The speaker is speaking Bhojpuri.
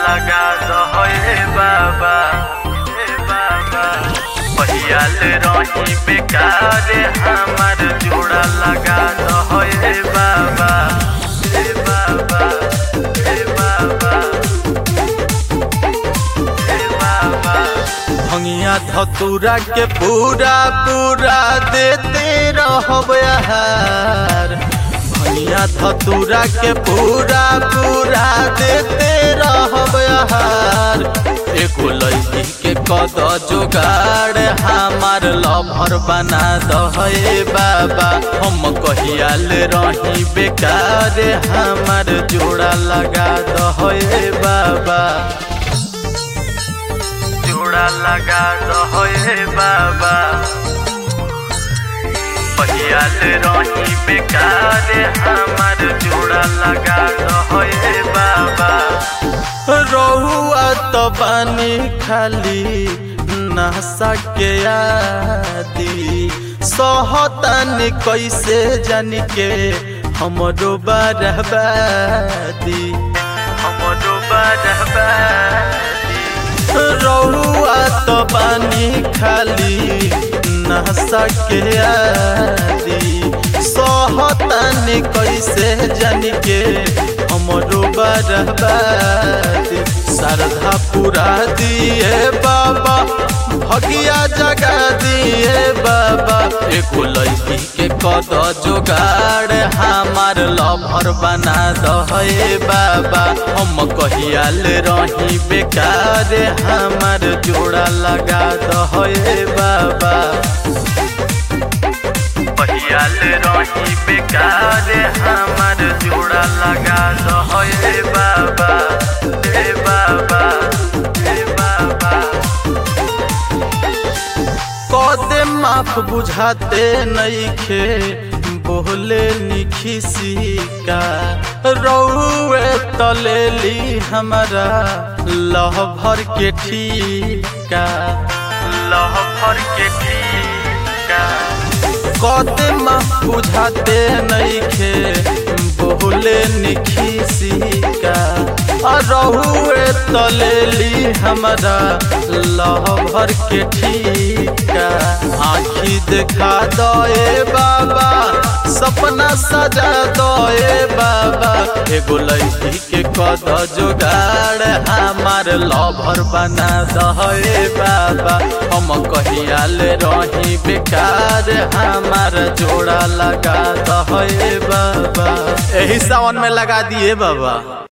लगा दो हे बाबा हे बाबा पहियाल रही बेकार हमार जोड़ा लगा दो हे बाबा हे बाबा हे बाबा हे बाबा भंगिया धतूरा के पूरा पूरा देते रहब यार भंगिया धतूरा के पूरा पूरा देते रहब यार एगो लड़की के कद जोगाड़ हमार लभर बना दहे बाबा हम कहियाल रही बेकार हमार जोड़ा लगा दहे बाबा जोड़ा लगा दो हे बाबा पहियाल रही बेकार हमार जोड़ा लगा दो हे बाबा रहुआ तो पानी खाली नशा के आदि सहतन कैसे जान के हमरो बरबादी हमरो बरबादी रहुआ तो पानी खाली नशा के आदि सहतन कैसे जान के हमरो बरबादी श्रद्धा पूरा दिए बाबा भगिया जगा दिए बाबा एगो लड़की के कद जोगाड़ हमार लभर बना दहे बाबा हम कहियाल रही बेकार हमार जोड़ा लगा दहे बाबा पहियाल रही बेकार हमार जोड़ा लगा दहे बाबा हे बाबा हे बाबा कदे माफ बुझाते नईखे बोले निखिसिका रौए तलेली हमारा लह भर के ठीका लह भर के ठीका कदे माफ बुझाते नईखे बोले निखिसिका रहुए तलेली हमारा लह भर के ठीका आखी देखा दए बाबा सपना सजा दए बाबा एगो लड़की के कद जोगाड़ हमार लभर बना दहे बाबा हम कहियाल रही बेकार हमार जोड़ा लगा दहे बाबा यही सावन में लगा दिए बाबा